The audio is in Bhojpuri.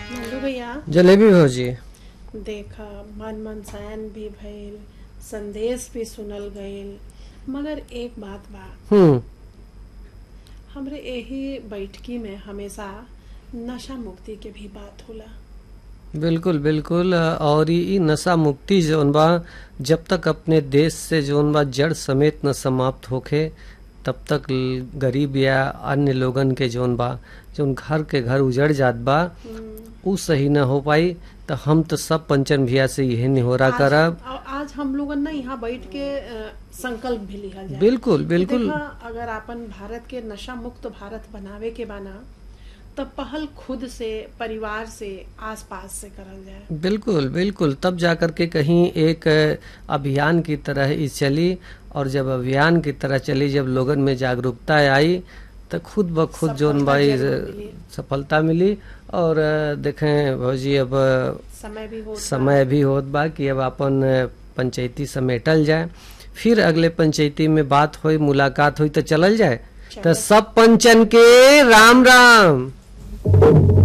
नंदू भैया जलेबी भौजी देखा मन मनसायन भी भइल संदेश भी सुनल गइल मगर एक बात बा हम्म हमरे यही बैठकी में हमेशा नशा मुक्ति के भी बात होला बिल्कुल बिल्कुल और ई ई नशा मुक्ति जौन बा जब तक अपने देश से जौन बा जड़ समेत न समाप्त होखे तब तक ल- गरीब या अन्य लोगन के जौन बा जौन घर के घर उजड़ जात बा उ सही न हो पाई तो हम तो सब पंचन भैया से यही निहोरा आज- करब आ- आज हम लोगन ना यहाँ बैठ के अ, संकल्प भी लिहल जाए बिल्कुल बिल्कुल देखा, अगर अपन भारत के नशा मुक्त भारत बनावे के बाना तब पहल खुद से परिवार से आसपास से करल जाए बिल्कुल बिल्कुल तब जाकर के कहीं एक अ, अभियान की तरह ई चली और जब अभियान की तरह चली जब लोगन में जागरूकता आई तो खुद ब खुद जोन सफलता भाई जरूर मिली। सफलता मिली और अ, देखें भौजी अब अ, समय भी हो समय भी होत बा कि अब अपन अ, पंचायती समेटल जाए फिर अगले पंचायती में बात होई मुलाकात हुई तो चलल जाए तो सब पंचन के राम राम